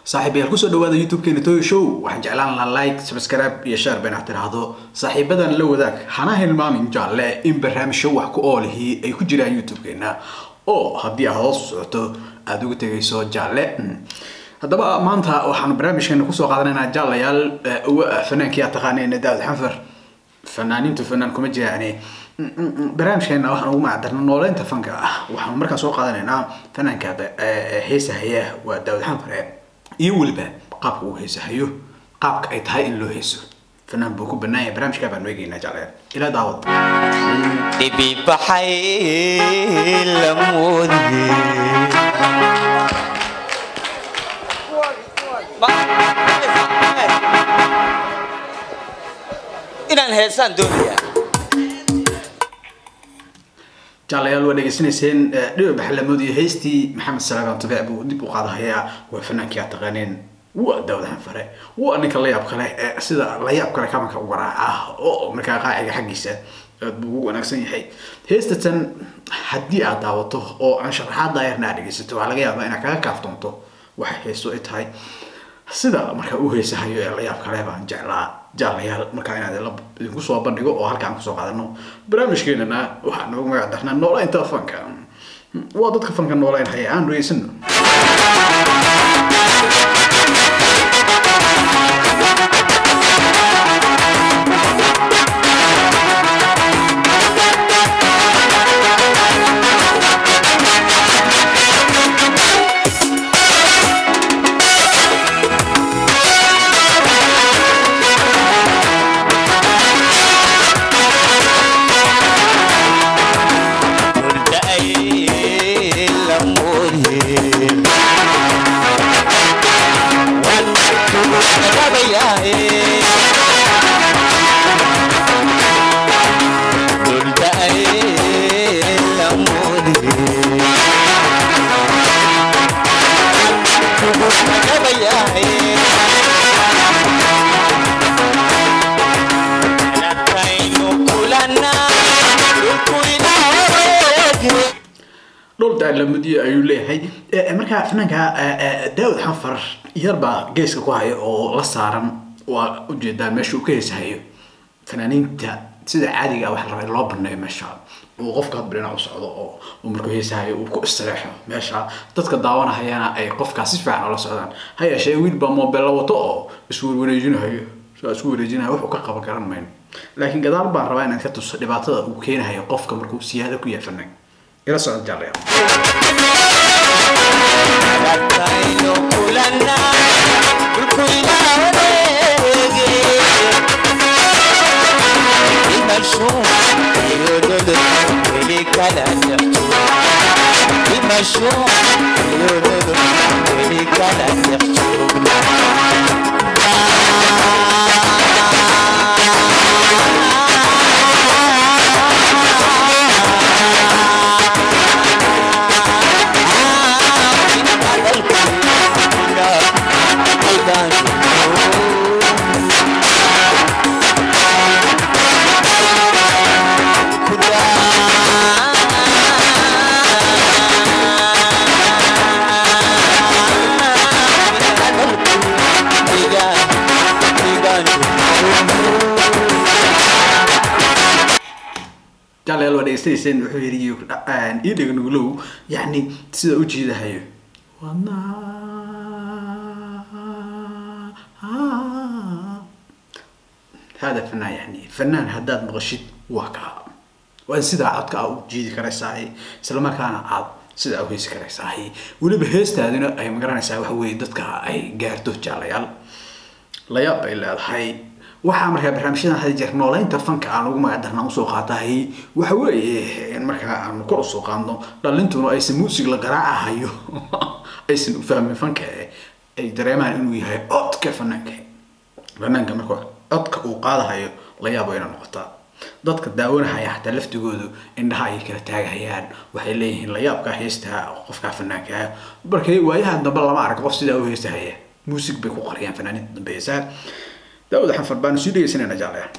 saaxiibayaal kusoo dhawaada youtube-keena toyo show waxaan jeclaan lahaa like subscribe iyo share bayna tiraahdo saaxiibadan la wadaag hana hilmaamin jaalle in barnaamijyo wax ku oolihii ay ku jiraan youtube-keena oo haddii aad hoos socoto aada uga tegayso jaalle haddaba maanta waxaanu barnaamijkeena kusoo qaadanaynaa jaalayaal fanaankii aad taqaaneen daawud xanfar fanaaniintu fanaan kuma jiraane barnaamijkeena waxaan ugu macdarna nooleynta fanka ah waxaanu markaa soo qaadanaynaa fanaanka heesahaya waa daawud xanfare iyo weliba qaabka uu heesahayo qaabka ay tahay in loo heeso fanaan buu ku banaan yahay barnaamijkaa baanu eegaynaa jacleer ilaa daawad dhibi baxay la moodiyey inaan heesaan doonaya jaalayaal waa dhegeysanayseen dhiba baxlamood iyo heystii maxamed salaaban tabeec buu dib u qaadahayaa waa fanaankii aad taqaaneen waa daawud xanfare waa ninka layaab kale ee sida layaab kale kabanka u garaaca oo markaa qaaciga xaggiisa aad buu ugu wanaagsan yahay heestatan haddii aad daawato oo aan sharaxaad daayarna aad dhegeysato waxaa laga yaabaa inaad kaga kaaftoonto waxay heesto ay tahay sida markaa u heesahayo ee layaab kale baan jeclaa jaalayaal markaa inaad idinku soo bandhigo oo halkaan kusoo qaadano barnaamijkeenana waxaa noogu magac darnaa nooleynta fanka waa dadka fanka nooleyn haya aan dhegeysano hurda ay la moodiyey waan kugu rabayahay hurda ay la moodiyey kugu rabayahay Nakaynu kulanaa dhulkuynareegay dhowr daalamadiyo ayuu leeyahay Eh, markaa fanaanka eh, daawud xanfar yarbaa geeska ku haya oo la saaran waa ujeedaan meesha uu ka heesahayo fanaaniinta sida caadiga ah waxaa la rabaa in loo baneeyo meesha uu qofka hadba dhinac u socdo oo uu markuu heesahayo uu ku istireexo meesha dadka daawanahayana ay qofkaas si fiican ula socdaan ha yeeshee wiil baa moobella wato oo iswarwareejinahayo saa isku wareejinayo wuxuu ka qaban garan mayno laakiin gadaal baan rabaa inaan ka tuso dhibaatada uu keenahayo qofka markuu siyaado ku yahay fanaan ila socod jaalayaal Nakaynu kulanaa dhulkuynareegay dhimasho iyo nolol weli kala dhexjo dhimasho iyo nolol weli kala dhex joogna jaalayaal waa dhegeysanayseen wuxuu yidhi iyo ii dhega nuglow yacni sida u jiidahayo hada fanaan yani fanaan haddaad maqashid waa kaa waa in sidaa codka aa u jiidi karaysahay isla markaana aad sidaa u heesi karaysahay weliba heestaadina ay magaranaysaa waxa weeye dadka ay gaarto jaalayaal layaab bay leedahay waxaa markaa barnaamijyadan hada jeer nooleynta fanka aan ugu magacdarnaa usoo qaatahay waxa weeye in markaa aanu kor usoo qaadno dhalintuna aysan muusig la garaacahayo aysan u fahmin fanka ee ay dareemaan inuu yahay codka fanaanka fanaanka marka codka uu qaadahayo la yaabo ina noqotaa dadka daawanahaya xataa laftigoodu indhaha ayay kala taagahayaan waxay leeyihiin layaabkaa heestaa qofkaa fanaanka ah markay waayaha dambe lama arag qof sidaa u heesahaya muusig bay ku qariyaan fanaaniinta dambe heesaha daawud xanfar baanu sii dhegeysanayna jaalaya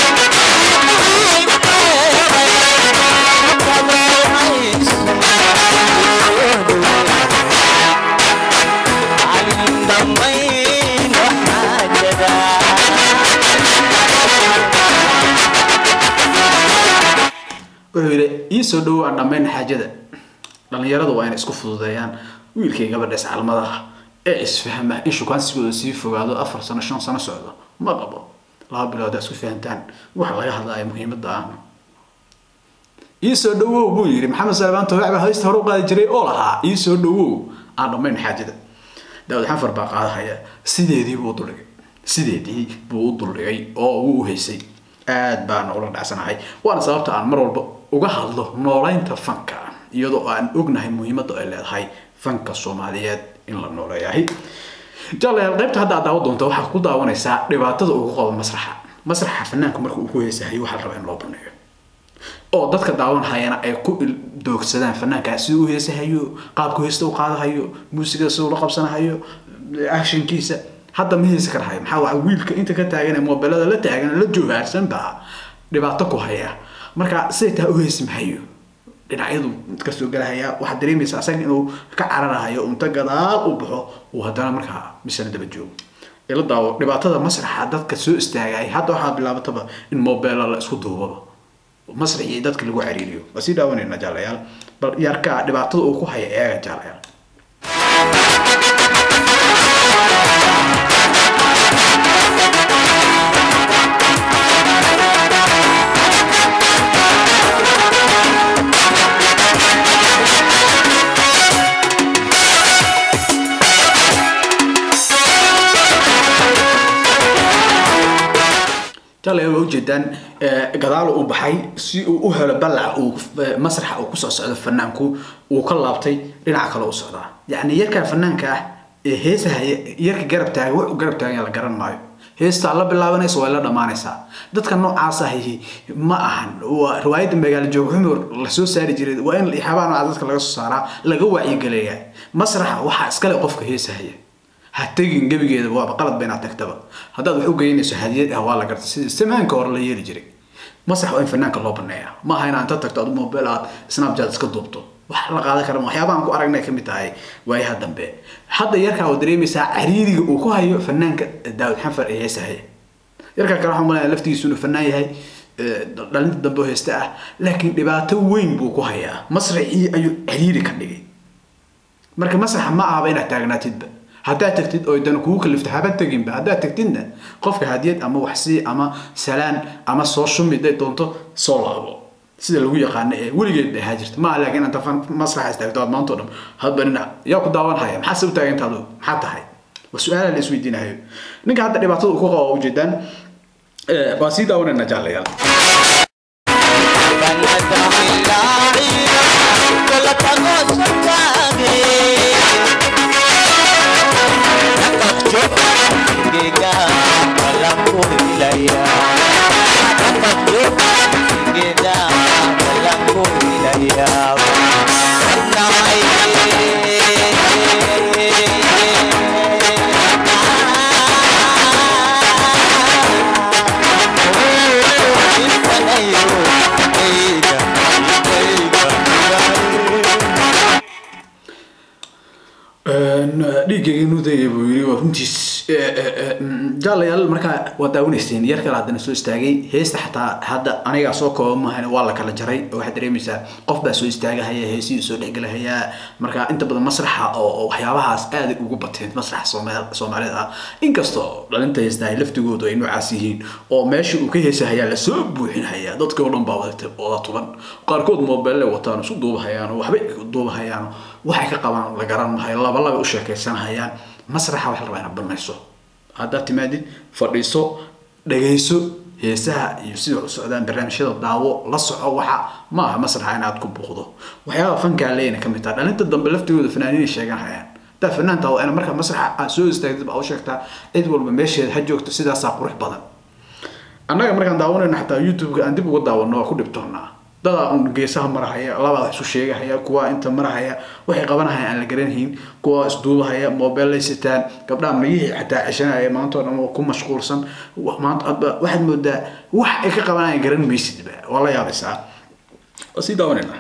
Thank you. wuxuu yidhi ii soo dhowow aan dhammayn xaajada dhallinyaradu waa inay isku fududeeyaan wiilkay gabadha iscalmadaha ee isfahma in shukaansigooda sii fogaado afar sano shan sano socdo ma qabo laba bilood aa isku fahantaan waxa laga hadlaya muhiimadda ah ii soo dhowow buu yidhi maxamed salebaan toogac baa haysta hore u qaadi jiray oo lahaa ii soo dhowow aan dhammayn xaajada daawud xanfar baa qaadahaya sideedii buu u duldhigay sideedii buu u duldhigay oo wuu u haysay aad baan ula dhacsanahay waana sababta aan mar walba uga hadlo noolaynta fanka iyadoo aan ognahay muhiimadda ay leedahay fanka soomaaliyeed in la nooleeyahay jalayaal qaybta hadda aad daawan doonta waxaa ku daawanaysaa dhibaatada ugu qabo masraxa masraxa fanaanku marka uu ku heesahayo waxaa la rabaa in loo baneeyo oo dadka daawanhayana ay ku doogsadaan fanaanka siduu u heesahayo qaabku heesta u qaadahayo muusigada siduu la qabsanahayo actionkiisa hadda ma heesi karahayo maxaa waa wiilka inta ka taagan ee mobilada la taagan la joogaarsan baa dhibaato ku haya marka siday taa u heesi mahayo dhinacyadu kasoo galahaya waxaad dareemaysa asaga inuu ka cararahayo unta gadaal u baxo uu haddana markaa misana daba joogo ila daawo dhibaatada masraxa dadka soo istaagay hadda waxaa bilaabataba in mobile la isku duubaba masraxii dadka lagu cariiriyo waa sii daawanayna jaalayaal bal yarkaa dhibaatada uu ku haya eega jaalayaal jale waa ujeedaan gadaal uu baxay si uu u helo balac uu masraxa uu kusoo socdo fanaanku uu ka laabtay dhinaca kale u socdaa yacni yarkan fanaanka ah ee heesahaya yarka garab taaga wax u garab taagan la garan maayo heestaa la bilaabanaysa waa la dhammaanaysaa dadka noocaas ahi ma ahan waa riwaayadda magaalo joog xumur lasoo saari jiray waa in ixaabaa noocaas dadka laga soo saaraa laga wacyigeleeyaa masraxa waxaa iskale qofka heesahaya ha tegin gebigeeda waaba qalad ba inaad tagtaba haddaad wax u geynayso hadiyad ah waa la garta sida samaanka hore la yeeli jiray masax waa in fanaanka loo baneeya ma aha inaad inta tagto adu mobile aad snapchat iska duubto wax la qaadan kara waxyaabahan ku aragnay kamid tahay waayaha dambe hadda yarkaa oo dareemaysaa cariiriga uu ku hayo fanaanka daawud xanfar ee heesahaya yarkaa kale waxaan malaya laftigiisu inuu fanaan yahay dhalinta dambe oo heesta ah laakiin dhibaato weyn buu ku hayaa masraxii ayuu cariiri ka dhigay marka masraxa ma ahaba inaad taagnaatidba haddaad tagtid oo dan kugu kalifta haba teginba haddaad tagtidna qofka hadiyad ama waxsii ama salaan ama soo shumi day doonto soo laabo sida lagu yaqaano ee weligeed bay ahaa jirta maaha laakiin anta masraxa istaagto aad maanta o dhan hadba dhinac yaa ku daawanhaya maxaa se u taaganta adu maxaa tahay waa su-aala la isweydiinayo ninka hadda dhibaatada uu ku qabo ujeedaan waa sii daawanayna jaalayaal dhiiggayga nudaya buu yiri waa runtiis jaalayaal markaa waa daawanayseen yar kale haddana soo istaagay heesta xataa hadda anigaa soo kooba maahan waa la kala jaray oo waxaad dareemaysaa qof baa soo istaagahaya heesihii soo dhexgelahayaa marka inta badan masraxa oo waxyaabahaas aaday ugu bateen masraxa soomaalida ah inkastoo dhalinta heestahay laftigoodu ay noocaas yihiin oo meesha uu ka heesahayaa lasoo buuxinhayaa dadkii oo dhan baa wada tuban qaarkood mobile wataan isu duubahayaan waxbay duubahayaan waxay ka qabaan la garan mahayo laba laba u sheekaysanhayaan masraxa waxa la rabaa inaad banayso haddaad timaadid fadhiiso dhagayso heesaha iyo sida u socdaan barnaamijyada daawo la soco waxa ma aha masraxa inaad ku buuqdo waxyaaba fankaa leeyna ka mid taha dhalinta dambe laftigooda fanaaniinay sheeganhayaan haddaa fanaanta waa ina marka masraxa aad soo istaagtid baa u sheegtaa cid walba meesheeda ha joogto sidaasaa qurux badan annaga markaan daawanayno xataa youtube-ka aan dib uga daawano waa ku dhibtoonaa dadaa un geesaha marahaya labaa wax isu sheegahaya kuwa inta marahaya waxay qabanahaya aan la garanhayn kuwa isduubahaya mobile sitaan gabdhaha mayihii xataa ceshanaya maanta oo dhan oo ku mashquulsan maanta waxaad moodaa wax ay ka qabanayaan garan maysidba waa la yaabaysaa waa sii daawanayna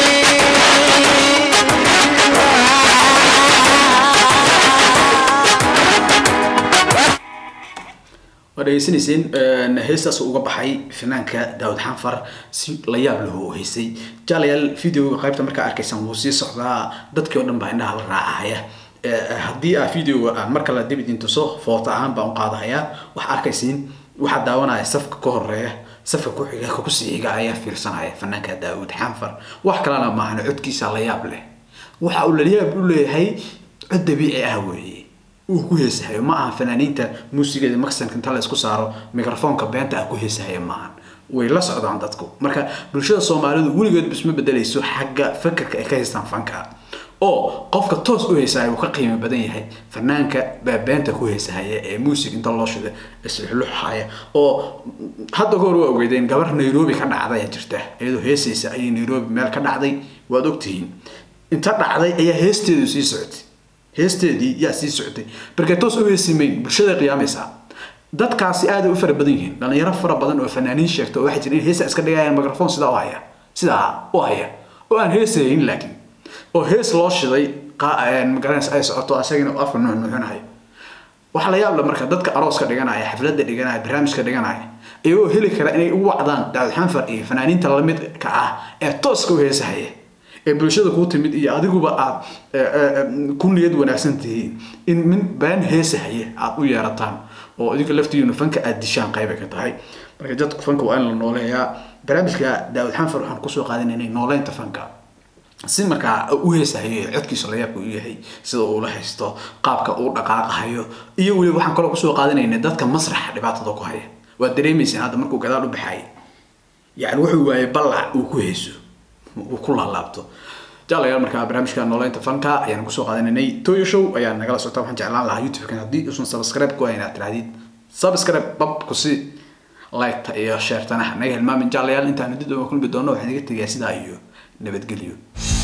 Thank waa dhegeysanayseen heestaas uga baxay fanaanka daawud xanfar si la yaab leh oo heysay jaalayaal videoga qaybta markaa arkaysaan wuu sii socdaa dadkii oo dhan baa indhaha la raacahaya haddii aa videoga aan mar kale dib idin tuso foota ahaan baan u qaadahayaa waxaa arkaysiin waxaa daawanaya safka ka horeeya safka ku xiga ka kusii xiga ayaa fiirsanaya fanaanka daawud xanfar wax kalena maahan codkiisa la yaab leh waxa uu la yaab u leeyahay cod dabiici ah weeye uu ku heesahayo ma aha fanaaniinta muusigeeda maksanka inta la isku saaro microfoonka beenta ah ku heesahaya maahan way la socdaan dadku marka bulshada soomaalidu weligeed isma bedelayso xagga fakarka ay ka haystaan fanka oo qofka toos u heesahaya uu ka qiimo badan yahay fanaanka baa beenta ku heesahaya ee muusig inta loo shida isluxluxaya oo hadda kahor waa ogeydeen gabar nairobi ka dhacday jirta iyadoo heesaysa ayay nairobi meel ka dhacday waad ogtihiin inta dhacday ayaa heesteedu sii socotay heesteedii yaa sii socotay markay toos u heesimayn bulshada qiyaamaysaa dadkaasi aad u fara badan yihiin dhalinyaro fara badan oo fanaaniin sheegta oo waxay jireen heesa iska dhigayaan microphone sidaa u haya sidaa u haya oo aan heesayn laakiin oo hees loo shiday magaranaysa ay socoto asagina uu afka nuuxnuuxinayo waxaa la yaab leh marka dadka arooska dhiganaya xafladda dhiganaya barnaamijka dhiganaya iyagoo heli kara inay u wacdaan daawud xanfar iyo fanaaniinta lamidka ah ee tooska u heesahaya ee bulshada kuu timid iyo adiguba aad ku niyad wanaagsan tihiin in min been heesahaya aad u yeerataan oo idinka laftiinu fanka aad dishaan qaybay ka tahay marka dadku fanka waa in la nooleeyaa barnaamijka daawud xanfar waxaan kusoo qaadanaynay nooleynta fanka si markaa u heesahayo codkiisa layaabka u yahay sida uu la haysto qaabka uu dhaqaaqahayo iyo weliba waxaan kaloo kusoo qaadanaynay dadka masraxa dhibaatada ku haya waad dareemayseen hadda markuu gadaal u baxay yani wuxuu waayay ballac uu ku heeso uu ku laalaabto jaalayaal markaa barnaamijka nooleynta fanka ayaan kusoo qaadanaynay toyo show ayaa nagala socota waxaan jeclaan lahaa youtube-kan haddii uusan subscribe ku hayn aad tirahdid subscribe bab kusi like iyo sheertana naga hilmaamin jaalayaal intaan dib uga kulmi doono waxaan iga tegayaa sidaa iyo nabadgelyo